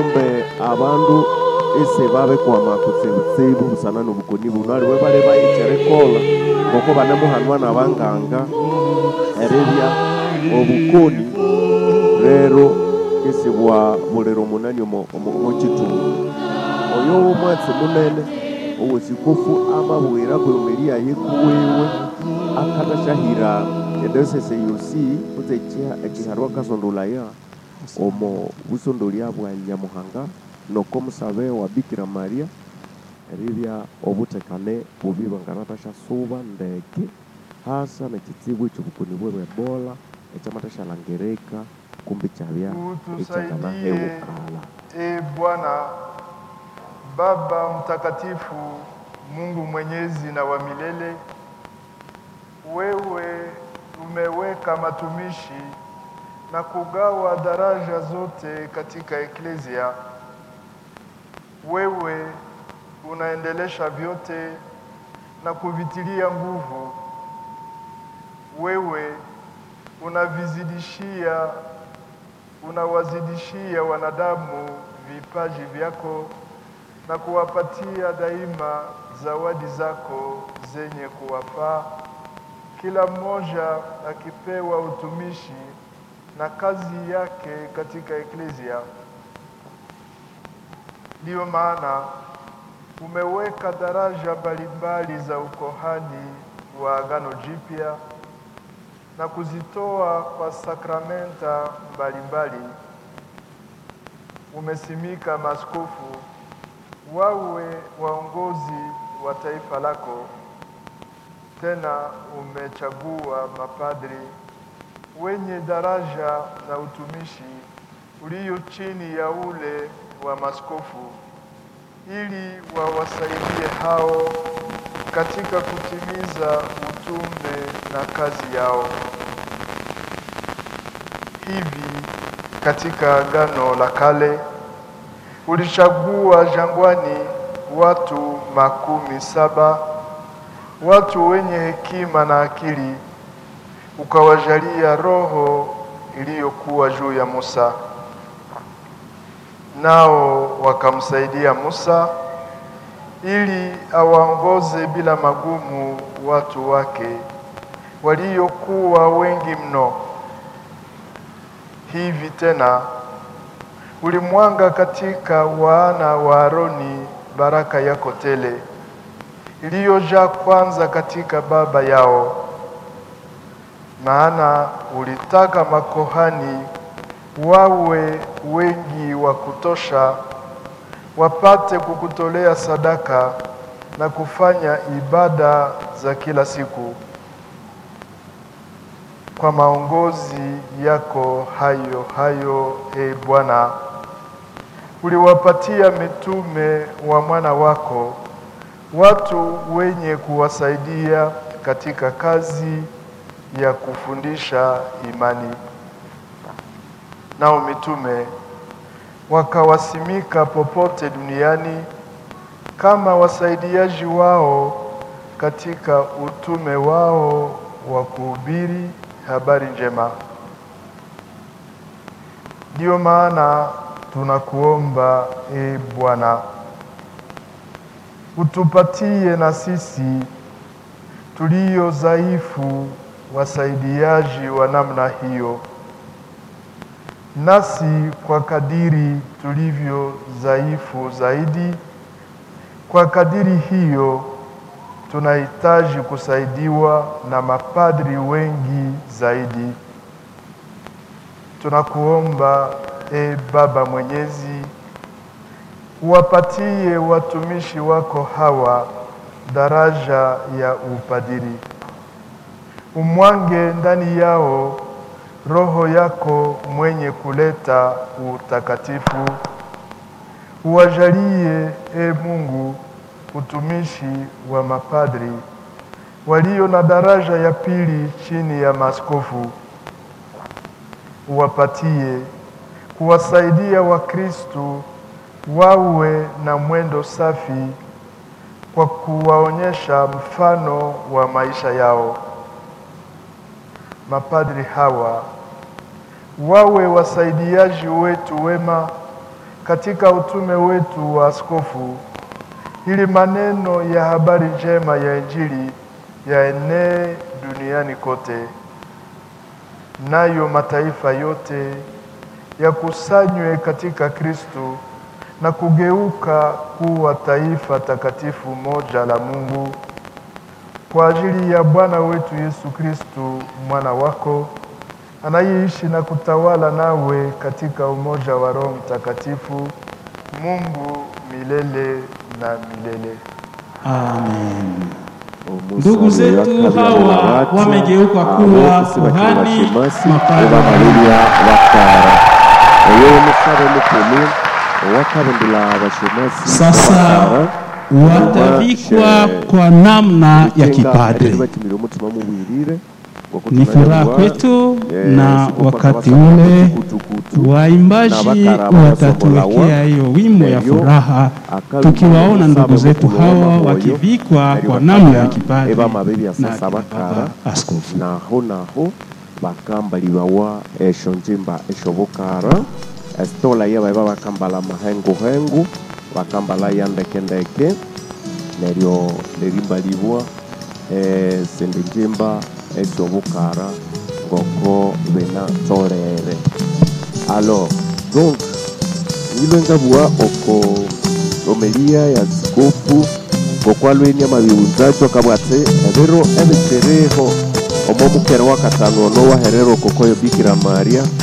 mbe abandu ese babekwama kutsibutsibu busana nobukoni buno aliwe bale bayicerekola ngoko banemuhanwa nabanganga eribya obukoni rero isibwa buliro munani omo- omo- omukitundu oyo w'omwatsi munene owesikofu amabwira kwemeriya yekuwewe akatashyahira edosese yosi kutse ekiha- ekiharwa kasondolaya omo busondolya bwa nyamuhanga noko musabe wa bikira maria eribya obutekane bubi banganatashyasuba ndeke hasa nekitsibu ekyobukoni bwe bwebola ekyamatashalangirika kumbi kyabya Utusaidie ekyakanahewukala e Bwana Baba mtakatifu, Mungu mwenyezi na wa milele, wewe umeweka matumishi na kugawa daraja zote katika eklezia. Wewe unaendelesha vyote na kuvitilia nguvu. Wewe unavizidishia unawazidishia wanadamu vipaji vyako na kuwapatia daima zawadi zako zenye kuwafaa, kila mmoja akipewa utumishi na kazi yake katika eklezia. Ndiyo maana umeweka daraja mbalimbali za ukohani wa Agano Jipya na kuzitoa kwa sakramenta mbalimbali. Umesimika maaskofu wawe waongozi wa taifa lako, tena umechagua mapadri wenye daraja na utumishi ulio chini ya ule wa maskofu, ili wawasaidie hao katika kutimiza utume na kazi yao. Hivi katika Agano la Kale ulichagua jangwani watu makumi saba, watu wenye hekima na akili, ukawajalia roho iliyokuwa juu ya Musa, nao wakamsaidia Musa ili awaongoze bila magumu watu wake waliokuwa wengi mno. Hivi tena ulimwanga katika wana wa Aroni baraka yako tele iliyojaa kwanza katika baba yao, maana ulitaka makohani wawe wengi wa kutosha wapate kukutolea sadaka na kufanya ibada za kila siku. Kwa maongozi yako hayo hayo, e Bwana, uliwapatia mitume wa mwana wako watu wenye kuwasaidia katika kazi ya kufundisha imani. Nao mitume wakawasimika popote duniani kama wasaidiaji wao katika utume wao wa kuhubiri habari njema. Ndiyo maana tunakuomba e Bwana, utupatie na sisi tulio dhaifu wasaidiaji wa namna hiyo nasi kwa kadiri tulivyo dhaifu zaidi, kwa kadiri hiyo tunahitaji kusaidiwa na mapadri wengi zaidi. Tunakuomba e Baba Mwenyezi, uwapatie watumishi wako hawa daraja ya upadiri, umwange ndani yao Roho yako mwenye kuleta utakatifu, uwajalie e Mungu utumishi wa mapadri walio na daraja ya pili chini ya maaskofu, uwapatie kuwasaidia Wakristo wawe na mwendo safi kwa kuwaonyesha mfano wa maisha yao. Mapadri hawa wawe wasaidiaji wetu wema katika utume wetu wa askofu, ili maneno ya habari njema ya Injili yaenee duniani kote, nayo mataifa yote yakusanywe katika Kristo na kugeuka kuwa taifa takatifu moja la Mungu kwa ajili ya Bwana wetu Yesu Kristo mwana wako anayeishi na kutawala nawe katika umoja wa Roho Mtakatifu, Mungu milele na milele. Amen. Omusa Ndugu zetu yakabya hawa mabati, wamegeuka abo kuwa kusibakira kuhani, bashemasi, mapadri. oba malilya bakara oyo omusaba omukulu owakabundula abashemasi Sasa bakara, watavikwa She- kwa namna ya Itenga kipadri. eryo batimire omutima mubwirire ngoko Ni furaha tunayobwa, kwetu eh, na siku wakati kwamba ule kutukutu, waimbaji na bakara watatuwekea basomolawa, hiyo wimbo ya neryo furaha, akabi tukiwaona musabe ndugu zetu mukulu hawa w'amamoyo, wakivikwa neryo kwa bakabya namna ya kipadri eba amabebi ya na sasa akina bakara baba askofu. naho naho bakambalibwawa esho njimba esho bukara esitola ye baiba bakambala amahenguhengu bakambala ya ndekendeke neryo nerimbalibwa eh, sindi njimba esho bukara ngoko binatolere alors donc nilwengabua oko romelia ya zikofu ngokwalweni amabiunzacho akabwate ebiro ebichereho omo mukere wa katano ono waherero kokoyo bikira maria